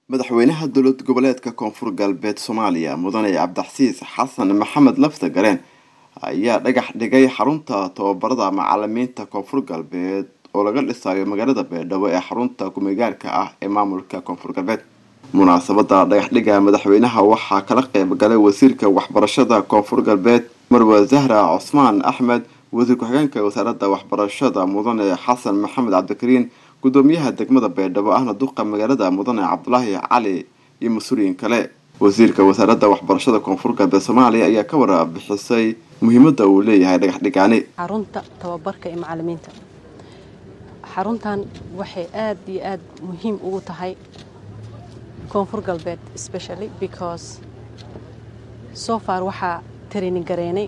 madaxweynaha dowlad goboleedka koonfur galbeed soomaaliya mudane cabdixasiis xasan maxamed lafta gareen ayaa dhagax dhigay xarunta tababarada macalimiinta koonfur galbeed oo laga dhisayo magaalada beedhabo ee xarunta kumegaarka ah ee maamulka koonfur galbeed munaasabada dhagaxdhiga madaxweynaha waxaa kala qeyb galay wasiirka waxbarashada koonfur galbeed marwe zahra cusmaan axmed wasiir ku-xigeenka wasaaradda waxbarashada mudane xasan maxamed cabdikariin gudoomiyaha degmada beedhabo ahna duqa magaalada mudane cabdulaahi cali iyo mas-uuliyiin kale wasiirka wasaaradda waxbarashada koonfur galbeed soomaaliya ayaa ka warbixisay muhiimada uu leeyahay dhagaxdhigaani xarunta tababarka ee macalimiinta xaruntan waxay aad iyo aad muhiim ugu tahay koonfur galbeed specially because so far waxaa training gareynay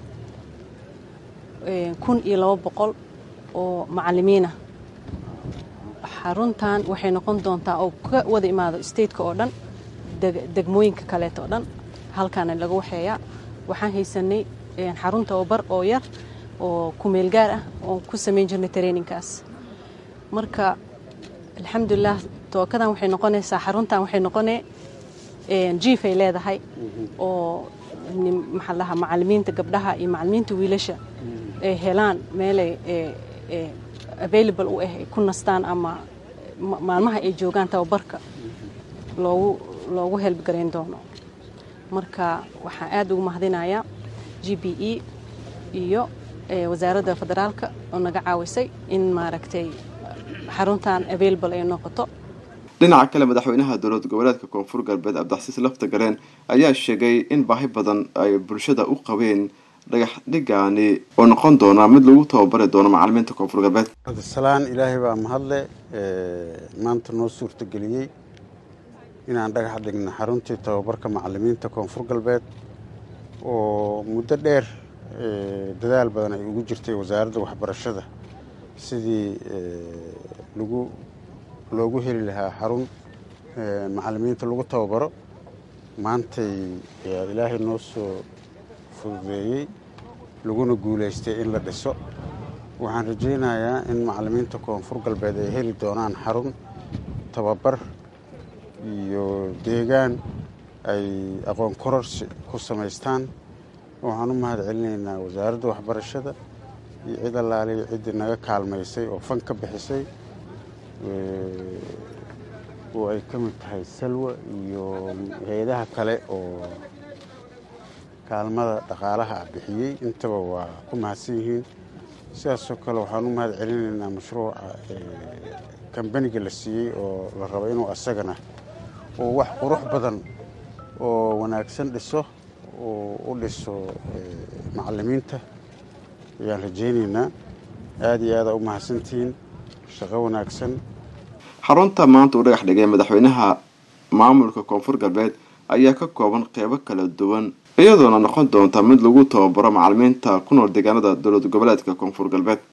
kun iyo labo boqol oo macalimiinah xaruntan waxay noqon doontaa oo ka wada imaado stateka oo dhan degmooyinka kaleeta oo dhan halkaana laga waxeeyaa waxaan haysanay xarun tababar oo yar oo kumeel gaar ah oo ku samayn jirnay traininkaas marka alxamdulilah tookadan waxay noqonaysaa xaruntan waxay noqonee jiifay leedahay oo maxaa lahaa macalimiinta gabdhaha iyo macalimiinta wiilasha ay helaan meelay available u ah ay ku nastaan ama maalmaha ay joogaan tababarka loogu loogu helbgarayn doono marka waxaan aad ugu mahadinayaa g b e iyo wasaaradda federaalka oo naga caawisay in maaragtay xaruntan available ay noqoto dhinaca kale madaxweynaha dowlad goboleedka koonfur galbeed cabdixasiis lafta gareen ayaa sheegay in baahi badan ay bulshada u qabeen dhagax dhigaani oo noqon doona mid lagu tababari doono macalimiinta koonfur galbeed cabdisalaan ilaahay baa mahadle maanta noo suurtageliyey inaan dhagax dhigno xaruntii tababarka macalimiinta koonfur galbeed oo muddo dheer dadaal badan ay ugu jirtay wasaaradda waxbarashada sidii lagu loogu heli lahaa xarun macalimiinta lagu tababaro maantay ilaahay noo soo fududeeyey laguna guulaystay in la dhiso waxaan rajaynayaa in macalimiinta koonfur galbeed ay heli doonaan xarun tababar iyo deegaan ay aqoon kororsi ku samaystaan waxaan u mahad celinaynaa wasaaradda waxbarashada iyo cid allaaliya ciddii naga kaalmaysay oo fan ka bixisay oo ay ka mid tahay salwa iyo hay-adaha kale oo kaalmada dhaqaalaha ah bixiyey intaba waa ku mahadsan yihiin sidaasoo kale waxaan u mahad celinaynaa mashruuca kambaniga la siiyey oo la rabo inuu asagana uu wax qurux badan oo wanaagsan dhiso oo u dhiso macalimiinta ayaan rajaynaynaa aada iyo aada u mahadsantihiin shaqo wanaagsan xarunta maanta uu dhagax dhigay madaxweynaha maamulka koonfur galbeed ayaa ka kooban qeybo kala duwan iyadoona noqon doonta mid lagu tababaro macalimiinta ku nool deegaanada dowlad goboleedka koonfur galbeed